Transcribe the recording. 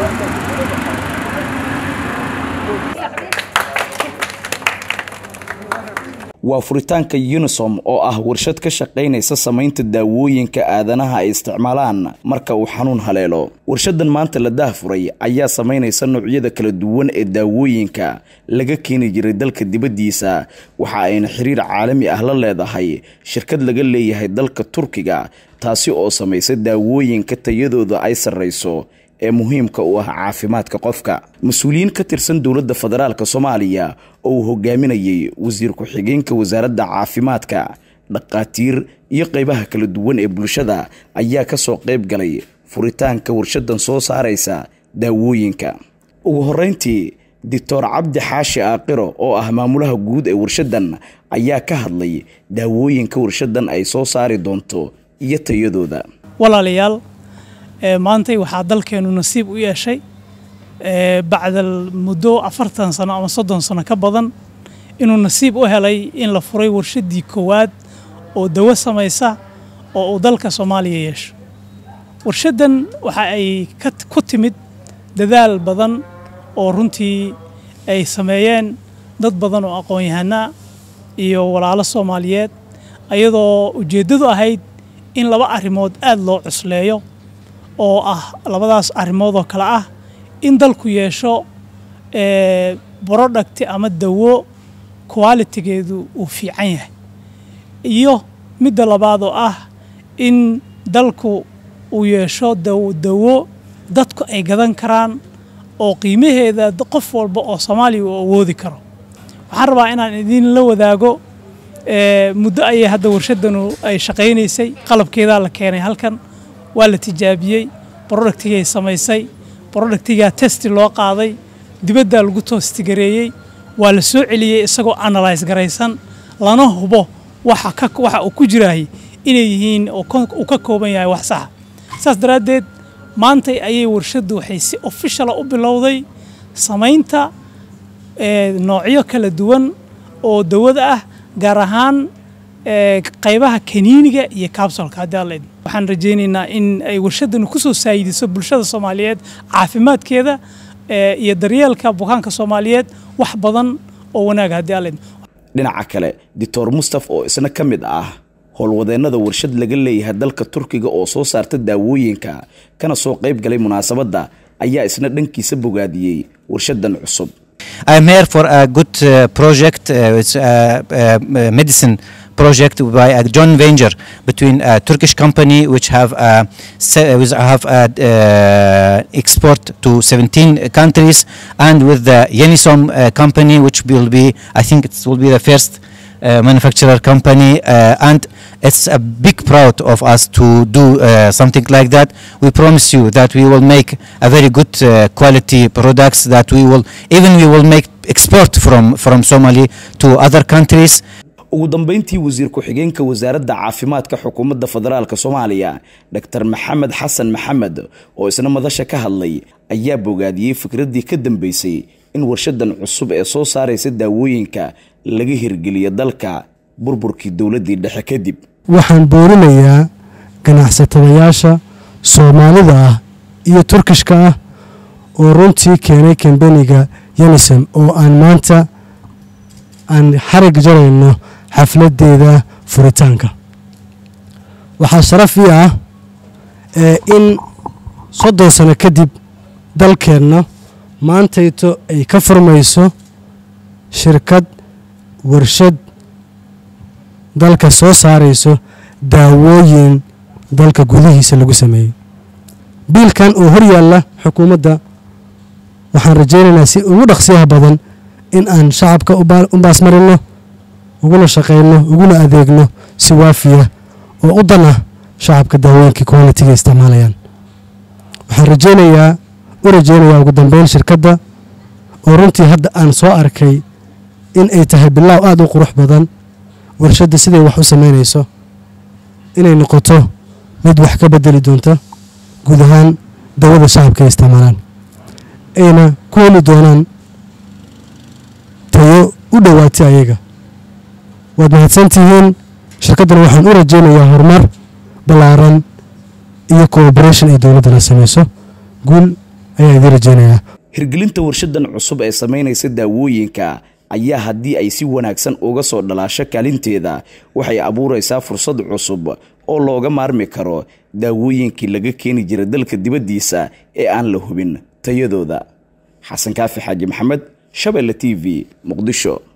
waa furitaanka unisom oo ah warshad ka shaqaynaysa samaynta daawooyinka aadanaha ay isticmaalaan marka uu xanuun haleelo warshadan maanta la daahfuray ayaa samaynaysa noocyada kala duwan ee daawooyinka laga keeni jiray dalka dibaddiisa waxa ayna xiriir caalami ah la leedahay shirkad laga leeyahay dalka turkiga taasi oo samaysa daawooyinka tayadooda ay sarrayso ee muhiimka u ah caafimaadka qofka mas-uuliyiin ka tirsan dowladda federaalk soomaaliya oo uu hogaaminayay wasiir ku-xigeenka wasaaradda caafimaadka dhaqaatiir iyo qaybaha kala duwan ee bulshada ayaa ka soo qayb galay furitaanka warshadan soo saaraysa daawooyinka ugu horreyntii doctor cabdi xaashi aaqiro oo ah maamulaha guud ee warshadan ayaa ka hadlay daawooyinka warshadan ay soo saari doonto iyo tayadooda walaalayaal maantay waxaa dalkeenu nasiib u yeeshay bacdal muddo afartan sano ama soddon sano ka badan inuu nasiib u helay in la furay warshaddii koowaad oo dawo samaysa oo uu dalka soomaaliya yeesho warshaddan waxa ay ku timid dadaal badan oo runtii ay sameeyeen dad badan oo aqoon-yahanaa iyo walaalo soomaaliyeed ayadoo ujeeddadu ahayd in laba arrimood aada loo cusleeyo oo ah labadaas arrimood oo kale ah in dalku yeesho brodhacti ama dawo qualitigeedu uu fiican yahay iyo midda labaad oo ah in dalku uu yeesho dawo dadku ay gadan karaan oo qiimaheeda qof walba oo soomaaliya uu awoodi karo waxaan rabaa inaan idinla wadaago muddo ayay hadda warshadanu ay shaqaynaysay qalabkeedaa la keenay halkan waa la tijaabiyey brodhactigay samaysay brodhactigaa testi loo qaaday dibaddaa lagu toostigareeyey waa la soo celiyey isagoo analyse garaysan lana hubo waxa uu ku jiraayay inay yihiin uu ka kooban yahay wax saxa saas daraaddeed maantay ayay warshaddu waxay si ofishala u bilowday samaynta noocyo kala duwan oo dawada ah gaar ahaan qaybaha kaniiniga iyo kabsolka haddii alla idin waxaan rajaynaynaa in ay warshadanu ku soo saayidiso bulshada soomaaliyeed caafimaadkeeda iyo daryeelka bukaanka soomaaliyeed wax badan oo wanaaga haddii alla idin dhinaca kale doctor mustaf oo isna ka mid ah howlwadeennada warshad laga leeyahay dalka turkiga oo soo saarta daawooyinka kana soo qayb galay munaasabadda ayaa isna dhankiisa bogaadiyey warshadan cusub I'm here for a good uh, project. Uh, it's a, a medicine project by a joint venture between a Turkish company which have a, which have a, uh, export to 17 countries and with the Yenisom uh, company which will be I think it will be the first uh, manufacturer company uh, and it's a big proud of us to do uh, something like that we promise you that we will make a very good uh, quality products that we will even we will make export from from Somali to other countries ugu dambeyntii wasiir ku-xigeenka wasaaradda caafimaadka xukuumadda federaalk soomaaliya dr maxamed xasan maxamed oo isna madasha ka hadlay ayaa bogaadiyey fikraddii ka dambeysay in warshadan cusub ee soo saaraysa daawooyinka laga hirgeliyo dalka burburkii dowladdii dhexe kadib waxaan boorinayaa ganacsatadayaasha soomaalida ah iyo turkishka ah oo runtii keenay kambeniga yenison oo aan maanta aan xarig jarayno xafladdeeda furitaanka waxaa sharaf ii ah in soddon sano kadib dalkeenna maantayto ay ka furmayso shirkad warshad dalka soo saarayso daawooyin dalka gudihiisa lagu sameeyey biilkan oo hor yaalla xukuumadda waxaan rajaynaynaa si ugu dhaqsiyaha badan in aan shacabka u baasmarino uguna shaqayno uguna adeegno si waafiya oo u dan ah shacabka daawooyinkii qualitiga isticmaalayaan waxaan rajaynayaa u rajaynayaa ugu dambeyn shirkadda oo runtii hadda aan soo arkay in ay tahay bilaaw aada u qurux badan warshadda siday wax u samaynayso inay noqoto mid wax ka bedeli doonta guud ahaan dawada shacabka ay isticmaalaan ayna ku heli doonaan tayo u dhowaatay ayaga waad mahadsantihiin shirkaddan waxaan u rajaynayaa horumar ballaaran iyo cooperation ay dowladdana samayso guul ayaa idiin rajeynayaa hirgelinta warshadan cusub ee samaynaysa daawooyinka ayaa haddii ay si wanaagsan uga soo dhalaasho kaalinteeda waxay abuuraysaa fursad cusub oo looga maarmi karo daawooyinkii laga keeni jiray dalka dibaddiisa ee aan la hubin tayadooda xasan kaafi xaaji maxamed shabeelle t v muqdisho